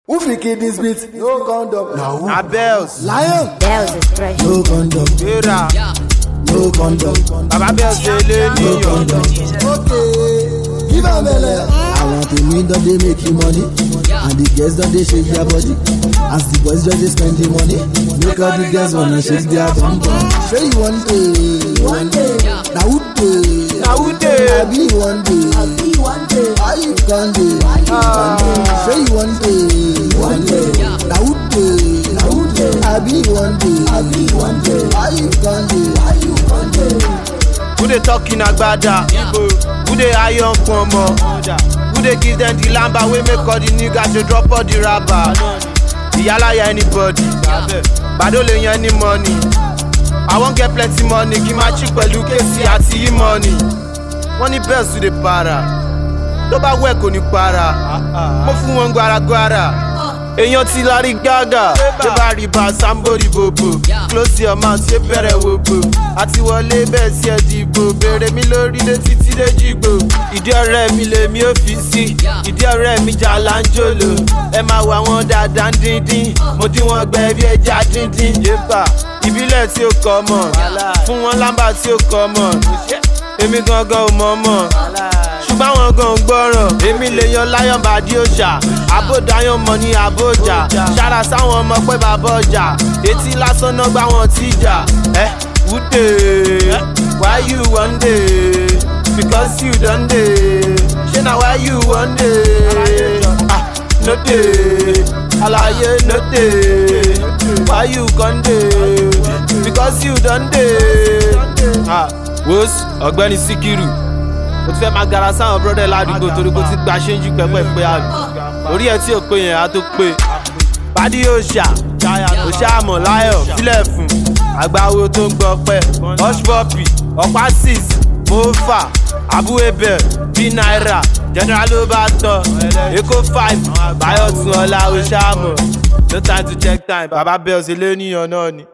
Who fit kill this beat? No condom. Na who? Abels, Lion. Bells is fresh. No condom. Vera, No condom. Baba Bells dey lé No níyọ̀. condom. Okay. Give am belle. I want to mean don dey make you money. And the girls don dey shake their body. As the boys just dey spend the money. Make all the girls wanna shake their bum bum. Say you one day. One day. Na who dey? Na who dey? I be one day. I be one day. Why you can dey? Say you one day. One day. Na who dey? Na who dey? I be one day. I be one day. Why you can dey? Why you can dey? Who dey talk in agbada? Who dey iron pomo? Who dey give them the lamba wey make all the niggas dey drop all the rubber? Ìyálàyà anybody, Bàdó lè yan any money. I wan get plenty money kí n máa chi pẹ̀lú kéèsì àti e-money. Wọ́n ní Bells tún dey para. Tó bá wẹ̀ kò ní para. Mo fún wọn gbaragbara. Èèyàn ti lárí gágà. Tó bá rí bá Sambori bòbò. Close your mouth ṣé bẹ̀rẹ̀ wò bò. Àti wọlé bẹ́ẹ̀ sí ẹ̀ dìbò. Bèrè mi lórí lé títí dé jìgbò. Ìdí ọ̀rẹ́ mi lèmi ò fi sí. Ìdí ọ̀rẹ́ mi jà láńjòlò. Ẹ máa wà wọ́n dáadáa ń díndín. Mo dín wọn gbẹ bí ẹja díndín. Yépa ìbílẹ̀ tí ó kọ́ mọ̀. Fún wọn lámbà tí ó kọ́ mọ̀. Èmi gangan ò mọ̀ mọ̀ ṣùgbọ́n àwọn gan ò gbọ́ràn èmi lè yan lion bàdí òòṣà àbòdáyàn mọ̀ ní àbòjà ṣára sáwọn ọmọ pé bàbá ọjà etí lásán náà gbá wọn tí jà ẹ wúdè why you wan dey because you don dey ṣé na why you wan dey ah no dey alaye no dey why you con dey because you don dey. ah wos ọ̀gbẹ́ni síkírù o ti fẹ́ máa gara sáwọn brọ́dẹ̀ ládùúgbò torí kò ti gba ṣéńjú pẹ́pẹ́ pé àbí orí ẹ̀ tí ò pé yẹn á tó pé pàdé òòṣà òòṣà àmọ̀ láyọ̀ sílẹ̀ fún àgbáwo tó ń gbọ́ pẹ́ hushpuppi ọ̀pá six mofa abu ebel bí náírà general ló bá tọ̀ èkó five báyọ̀ tún ọ̀la òòṣà àmọ̀ no time to check time baba bells eléníyàn náà ni.